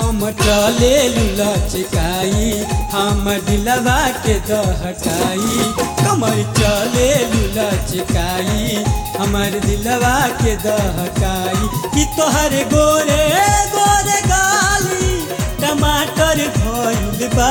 हम चले लुलचकाई हम दिलवा के दहकाई कमर चले लुलचकाई हमर दिलवा के दहकाई कि तोहर गोरे गोरे गाली टमाटर भइल बा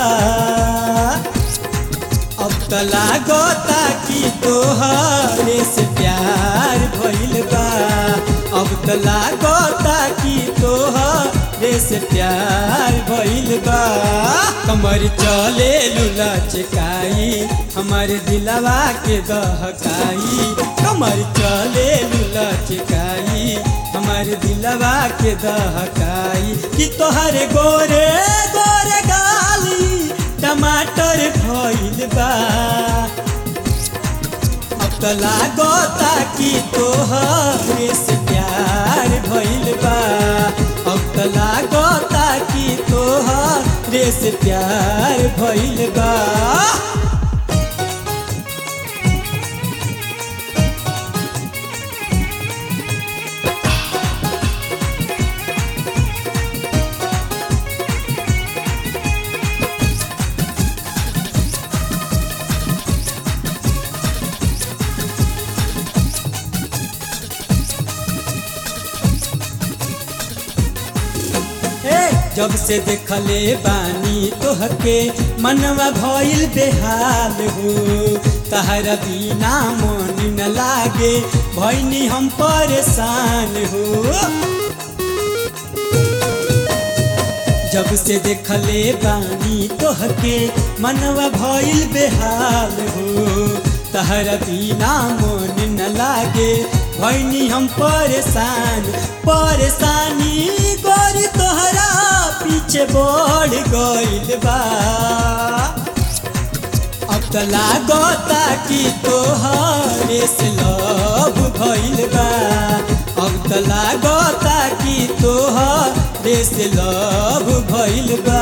अब त लागता कि तोहरे से प्यार भइल बा अब त लागता कि तोहरे से प्यार भइल बा कमर चले लुलचकाई हमर दिलवा के दहकाई कमर चले लुलचकाई हमर दिलवा के दहकाई कि तोहर गोरे गोरे गाली टमाटर भइल बा अब त लागता कि तोहरे से प्यार भइल बा अब त लागता कि तोहरे से प्यार भइल बा हे जब से देखले बानी तोहके मनवा भइल बेहाल हो तहरा बिना मन न लागे भइनी हम परेशान हो जब से देखले बानी तोहके मनवा भइल बेहाल हो तहरा बिना मन न लागे भइनी हम परेशान परेशानी गोरी तोहरा पीछे बढ़ गइल बा अब त लागता कि तोहरे से लव भइल बा अब त लागता कि तोहरे से लव भइल बा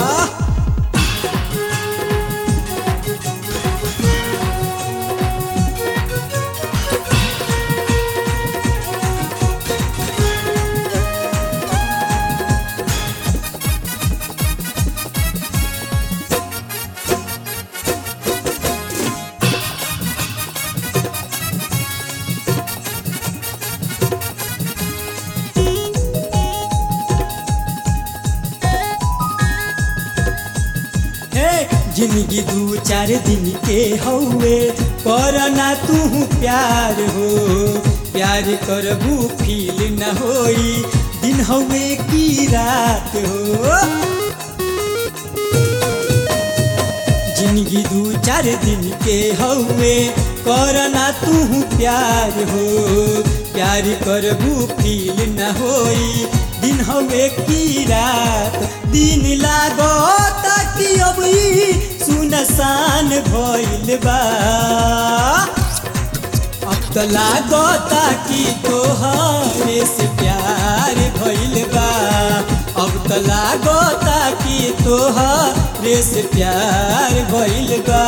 हे जिंदगी दू चार दिन के हौवे करना तू प्यार हो प्यार करबू फील न होई दिन हौवे की रात हो जिंदगी दू चार दिन के हौवे करना तू प्यार हो प्यार करबू फील न होई दिन हवे की रात दिन लागो ताकि अब ई सुनसान भइल बा अब त लागता कि तोहरे से प्यार भइल बा अब त लागता कि तोहरे से प्यार भइल बा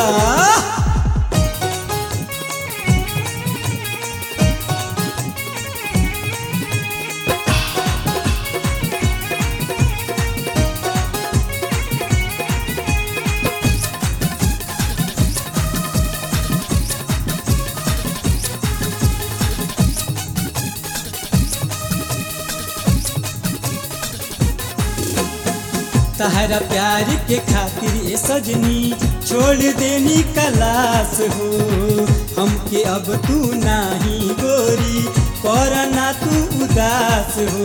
तहरा प्यार के खातिर ये सजनी छोड़ देनी कलास हो हमके अब तू नाही गोरी करना तू उदास हो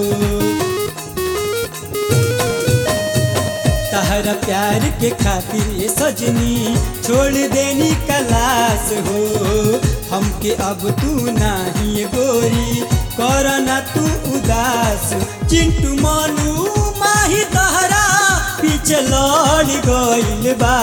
तहरा प्यार के खातिर ये सजनी छोड़ देनी कलास हो हमके अब तू नाही गोरी करना तू उदास चिंटू मानू माही तहरा पीछे लड़ गइल बा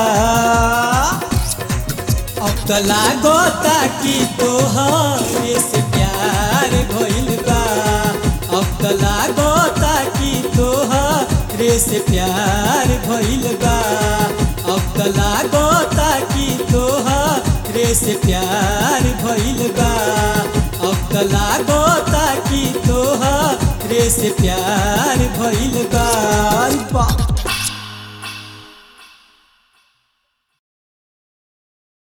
अब त लागता कि तोहरे से प्यार भइल बा अब त लागता कि तोहरे से प्यार भइल बा अब त लागता कि तोहरे से प्यार भइल बा अब त लागता कि तोहरे तोहरे से प्यार भइल बा बा